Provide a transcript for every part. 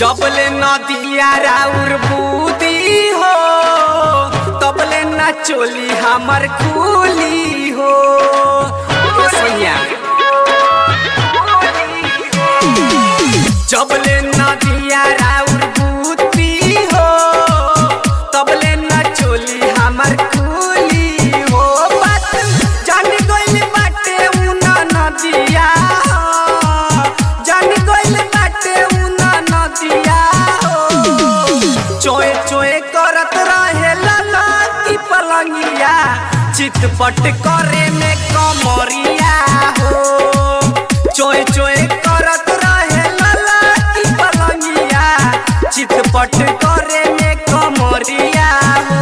जबले नदिया राउर बूदी हो तबले ना चोली हमर कुली हो ए सैया जबले नदिया राउर बूदी हो तबले ना चोली हमर कुली हो बात जान गइल बाटे उना नदिया हो जान गइल बाटे उना नदिया हो चोए चोए करत रहे लाला की पलंगिया चितपट करे में कमरिया हो चोए चोए करत रहे लाला की पलंगिया चितपट करे में कमरिया हो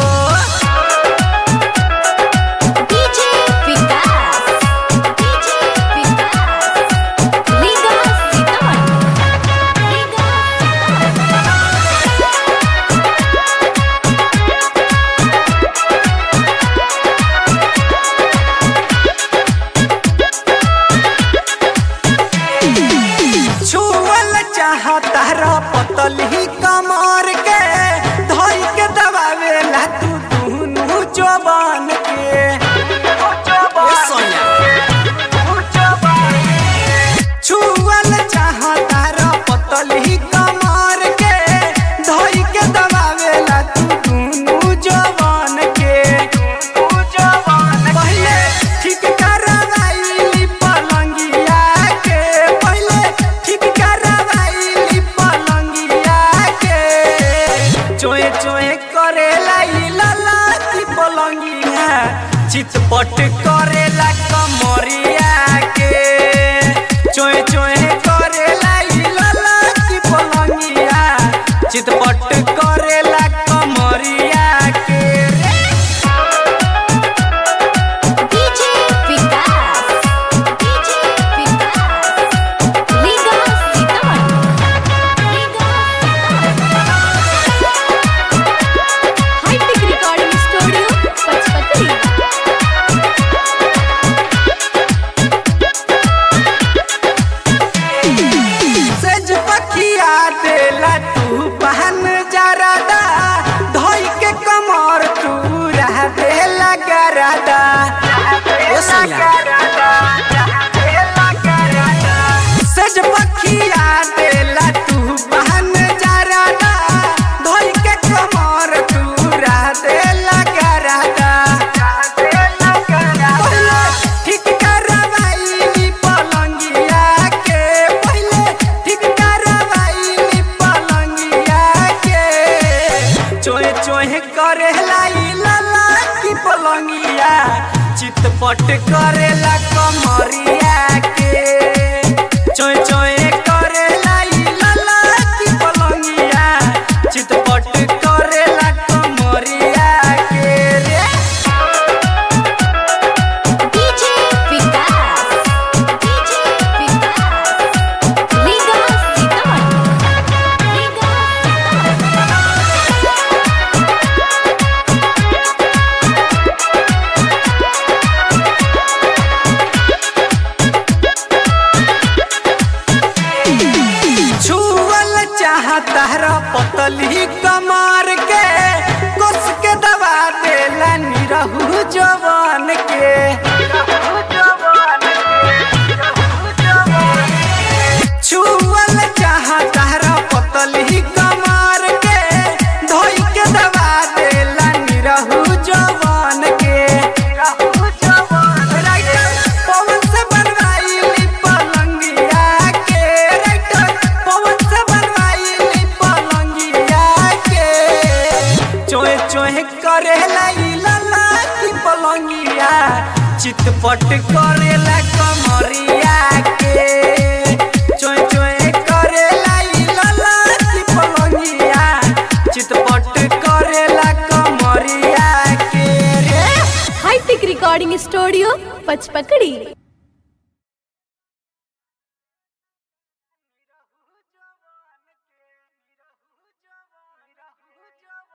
DJ Vikas, DJ Vikas, Liga Sitaman, Liga छुअल चाहता र पतली कमर के धोई के दबावेला तू दुनु जवान के ए सोनिया। छुअल चाहता र पतली कमर के धोई के दबावेला तू दुनु जवान के पहिले ठीक करवाइली पलंगिया के पहिले ठीक करवाइली पलंगिया के चोए चोए करेला ई लाला की पलंगिया चितपट करेला कमरिया के चोए चोए करेला ई लाला की पलंगिया चितपट करेला कमरिया के रे DJ Vikas, DJ Vikas, Liga Sitaman, Liga High-Tech Recording Studio, Pachpatri. सेज पखिया देला तू बहन जरादा धोई के कमर तू रह देला गरादा ए सैया। सेज पखिया देला तू बहन जरादा धोई के कमर तू रह देला गरादा पहिले ठीक करवाइली पलंगिया के पहिले ठीक करवाइली पलंगिया के चोहे चोहे करेला ई लाला की पलंगिया चितपट करेला कमरिया के चोहे चोहे करेला ई लाला की पलंगिया चितपट करेला कमरिया के रे DJ Vikas, DJ Vikas, Liga Sitaman, Liga छुअल चाहता र पतली कमर के कस के दबा देला निरहु जवान के छुअल चाहता र पतली कमर के धोई के दबा देला निरहु जवान के राइटर पवन से बनवाइली पलंगिया के राइटर पवन से बनवाइली पलंगिया के चोहे चोहे करेला ई लाला की पलंगिया चितपट करेला कमरिया के चोहे चोहे करेला ई लाला की पलंगिया चितपट करेला कमरिया के रे High-Tech Recording Studio, Pachpakadi.